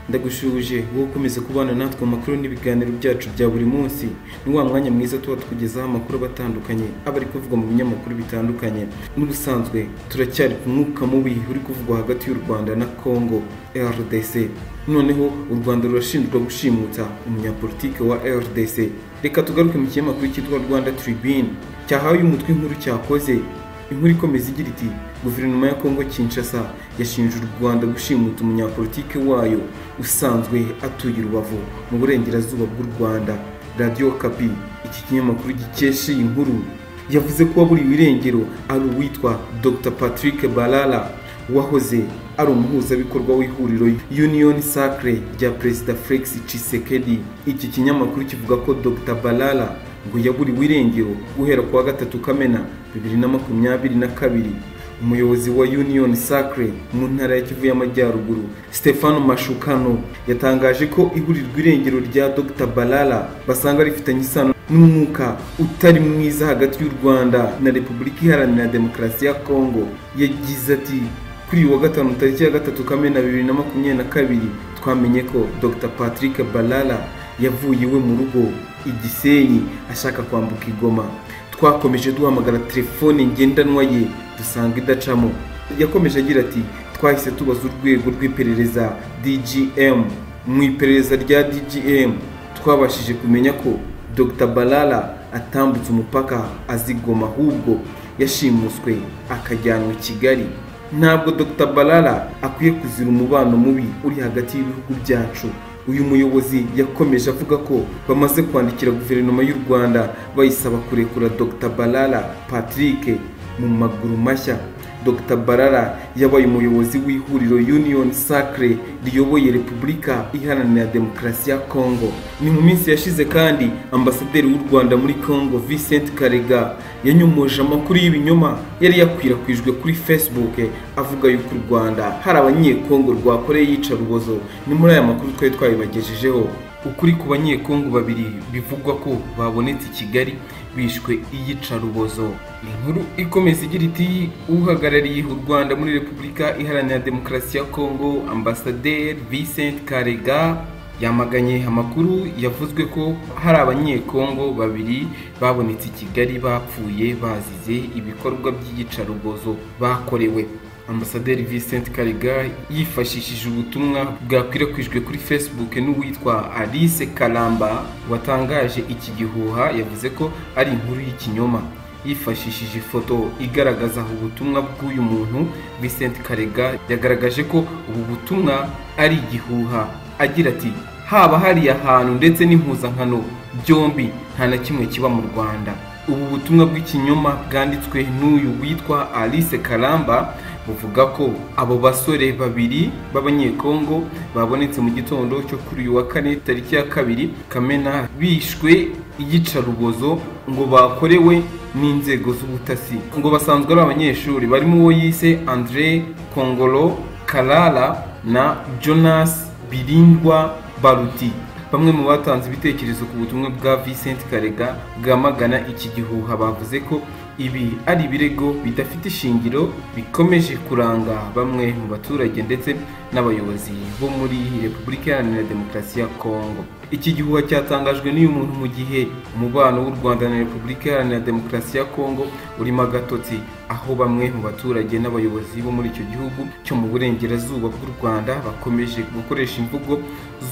turagushuje wowe ukomeze kubana natwe amakuru n'ibiganiro byacu bya buri munsi ni wa mwanya mwiza tuba tukugezaho amakuru aba atandukanye aba ari kuvugwa mu binyamakuru bitandukanye n'ubusanzwe turacyari ku mwuka mubi uri kuvugwa hagati y'u rwanda na congo rdc noneho u rwanda rurashinjwa gushimuta umunyapolitike wa rdc reka tugaruke mu kinyamakuru cyitwa rwanda tribune cyahawe umutwe inkuru cyakoze inkuru ikomeza igira iti guverinoma ya kongo kinshasa yashinje u rwanda gushimuta umunyapolitike wayo usanzwe atuye i rubavu mu burengerazuba bw'u rwanda radiyo kapi iki kinyamakuru gikesha iyi nkuru yavuze ko waburiwe irengero ari uwitwa dr patrick balala wahoze ari umuhuzabikorwa w'ihuriro union sacre rya perezida felix cisekedi iki kinyamakuru kivuga ko dr balala ngo yaburiwe irengero guhera kuwa gatatu kamena bibiri na makumyabiri na kabiri umuyobozi wa union sacre mu ntara ya kivu y'amajyaruguru stefano mashukano yatangaje ko iburirwa irengero rya dr balala basanga rifitanye isano n'umwuka utari mwiza hagati y'u rwanda na repubulika iharanira demokarasi ya kongo yagize ati kuri uyu wa gatanu tariki ya gatatu kamena bibiri na makumyabiri na kabiri twamenye ko dr patrick balala yavuye iwe mu rugo igisenyi ashaka kwambuka igoma twakomeje duhamagara telefone ngendanwa ye dusanga idacamo yakomeje agira ati twahise tubaza urwego rw'iperereza dgm mu iperereza rya dgm twabashije kumenya ko dr balala atambutse umupaka azigoma ahubwo yashimuswe akajyanwa i kigali ntabwo dr balala akwiye kuzira umubano mubi uri hagati y'ibihugu byacu uyu muyobozi yakomeje avuga ko bamaze kwandikira guverinoma y'u rwanda bayisaba kurekura dr balala patrick mu maguru mashya dr barara yabaye umuyobozi w'ihuriro union sacre riyoboye repubulika iharanira demokarasi ya congo ni mu minsi yashize kandi ambasaderi w'u rwanda muri congo vincent karega yanyomoje amakuru y'ibinyoma yari yakwirakwijwe kuri facebook avuga yuko u rwanda hari abanyekongo rwakoreye iyicarubozo ni muri aya makuru twari twabibagejejeho ukuri ku banyekongo babiri bivugwa ko babonetse i kigali bishwe iyicarubozo inkuru ikomeza igira iti uhagarariye u rwanda muri repubulika iharanira demokarasi ya kongo ambasaderi vincent karega yamaganye amakuru yavuzwe ko hari abanyekongo babiri babonetse i kigali bapfuye bazize ibikorwa by'iyicarubozo bakorewe ambasaderi Vincent Karega yifashishije ubutumwa bwakwirakwijwe kuri Facebook n'uwitwa Alice Kalamba watangaje iki gihuha yavuze ko ari inkuru y'ikinyoma yifashishije ifoto igaragaza ubutumwa bw'uyu muntu Vincent Karega yagaragaje ko ubu butumwa ari igihuha agira ati haba hari ahantu ndetse n'impuzankano byombi nta na kimwe kiba mu Rwanda ubu butumwa bw'ikinyoma bwanditswe n'uyu witwa Alice Kalamba buvuga ko abo basore babiri b'abanyekongo babonetse mu gitondo cyo kuri uyu wa kane tariki ya kabiri kamena bishwe iyicarubozo ngo bakorewe n'inzego z'ubutasi ngo basanzwe ari abanyeshuri barimo uwo yise andre kongolo karara na jonas birindwa baruti bamwe mu batanze ibitekerezo ku butumwa bwa Vincent Karega bwamagana iki gihuha bavuze ko ibi ari ibirego bidafite ishingiro bikomeje kuranga bamwe mu baturage ndetse n'abayobozi bo muri Repubulika Iharanira Demokarasi ya Kongo iki gihuha cyatangajwe n'uyu muntu mu gihe umubano w'u Rwanda na Repubulika Iharanira Demokarasi ya Kongo urimo agatotsi aho bamwe mu baturage n'abayobozi bo muri icyo gihugu cyo mu burengerazuba bw'u Rwanda bakomeje gukoresha imvugo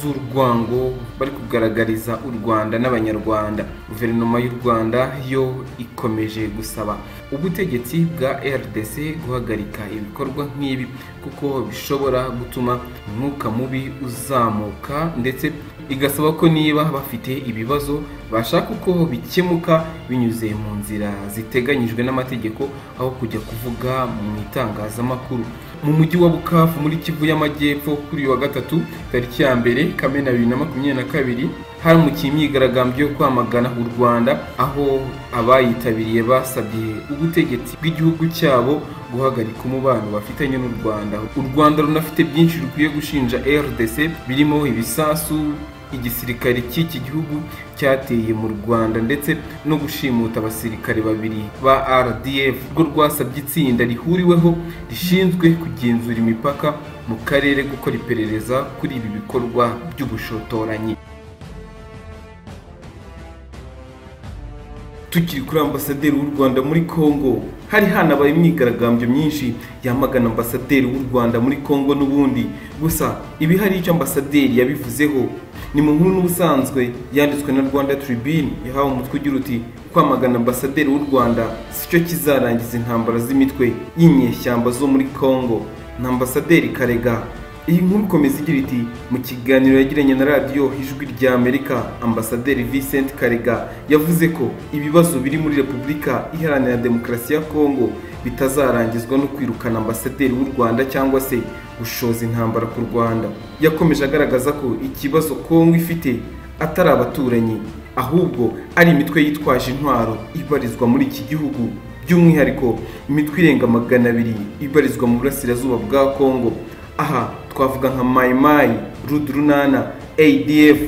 z'urwango bari kugaragariza u Rwanda n'abanyarwanda guverinoma y'u Rwanda yo ikomeje gusaba ubutegetsi bwa RDC guhagarika ibikorwa nk'ibi kuko bishobora gutuma umwuka mubi uzamuka ndetse igasaba ko niba bafite ibibazo bashaka uko bikemuka binyuze mu nzira ziteganyijwe n'amategeko aho kujya kuvuga mu itangazamakuru mu mujyi wa bukavu muri kivu y'amajyepfo kuri uyu wa gatatu tariki ya mbere kamena bibiri na makumyabiri na kabiri haramukiye imyigaragambyo yo kwamagana u rwanda aho abayitabiriye basabye ubutegetsi bw'igihugu cyabo guhagarika umubano bafitanye n'u rwanda u rwanda runafite byinshi rukwiye gushinja rdc birimo ibisasu igisirikare cy'iki gihugu cyateye mu rwanda ndetse no gushimuta abasirikare babiri ba rdf rwo rwasabye itsinda rihuriweho rishinzwe kugenzura imipaka mu karere gukora iperereza kuri ibi bikorwa by'ubushotoranyi tukiri kuri ambasaderi w'u rwanda muri congo hari hanabaye imyigaragambyo myinshi yamagana ambasaderi w'u rwanda muri congo n'ubundi gusa ibi hari icyo ambasaderi yabivuzeho ni mu nkuru n'ubusanzwe yanditswe na rwanda tribune yahawe umutwe ugira uti kwamagana ambasaderi w'u rwanda si cyo kizarangiza intambara z'imitwe y'inyeshyamba zo muri congo na ambasaderi karega iyi nkuru ikomeza igira iti mu kiganiro yagiranye na radiyo ijwi rya amerika ambasaderi vincent karega yavuze ko ibibazo biri muri repubulika iharanira demokarasi ya kongo bitazarangizwa no kwirukana ambasaderi w'u rwanda cyangwa se gushoza intambara ku rwanda yakomeje agaragaza ko ikibazo kongo ifite atari abaturanyi ahubwo ari imitwe yitwaje intwaro ibarizwa muri iki gihugu by'umwihariko imitwe irenga magana abiri ibarizwa mu burasirazuba bwa kongo aha twavuga nka mayimayi rudurunana adf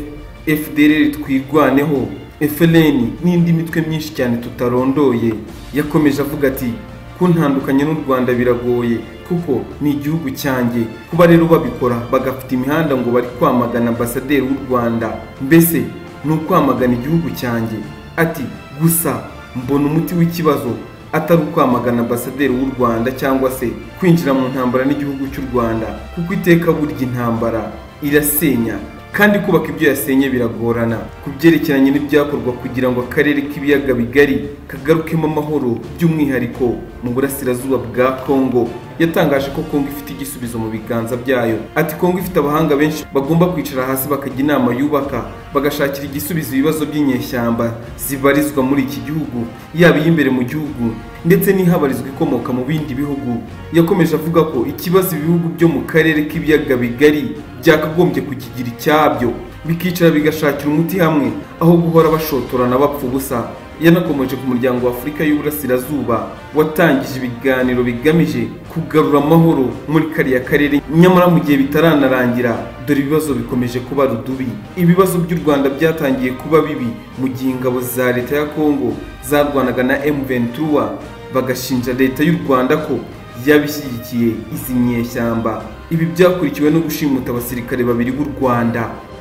fdr twirwaneho fln n'indi mitwe myinshi cyane tutarondoye yakomeje avuga ati kuntandukanya n'u rwanda biragoye kuko ni igihugu cyanjye kuba rero babikora bagafite imihanda ngo bari kwamagana ambasaderi w'u rwanda mbese ni ukwamagana igihugu cyanjye ati gusa mbona umuti w'ikibazo atari ukwamagana ambasaderi w'u rwanda cyangwa se kwinjira mu ntambara n'igihugu cy'u rwanda kuko iteka burya intambara irasenya kandi kubaka ibyo yasenye biragorana ku byerekeranye n'ibyakorwa kugira ngo akarere k'ibiyaga bigari kagarukemo amahoro by'umwihariko mu burasirazuba bwa kongo yatangaje ko kongo ifite igisubizo mu biganza byayo ati kongo ifite abahanga benshi bagomba kwicara hasi bakajya inama yubaka bagashakira igisubizo ibibazo by'inyeshyamba zibarizwa muri iki gihugu yaba iy'imbere mu gihugu ndetse n'ihabarizwa ikomoka mu bindi bihugu yakomeje avuga ko ikibazo ibihugu byo mu karere k'ibiyaga bigari byakagombye kukigira icyabyo bikicara bigashakira umuti hamwe aho guhora bashotorana bapfa ubusa yanakomeje ku muryango wa afurika y'uburasirazuba watangije ibiganiro bigamije kugarura amahoro muri kariya karere nyamara mu gihe bitaranarangira dore ibibazo bikomeje kuba rudubi ibibazo by'u rwanda byatangiye kuba bibi mu gihe ingabo za leta ya kongo zarwanaga na m23 bagashinja leta y'u rwanda ko yabishyigikiye izi nyeshyamba ibi byakurikiwe no gushimuta abasirikare babiri b'u rwanda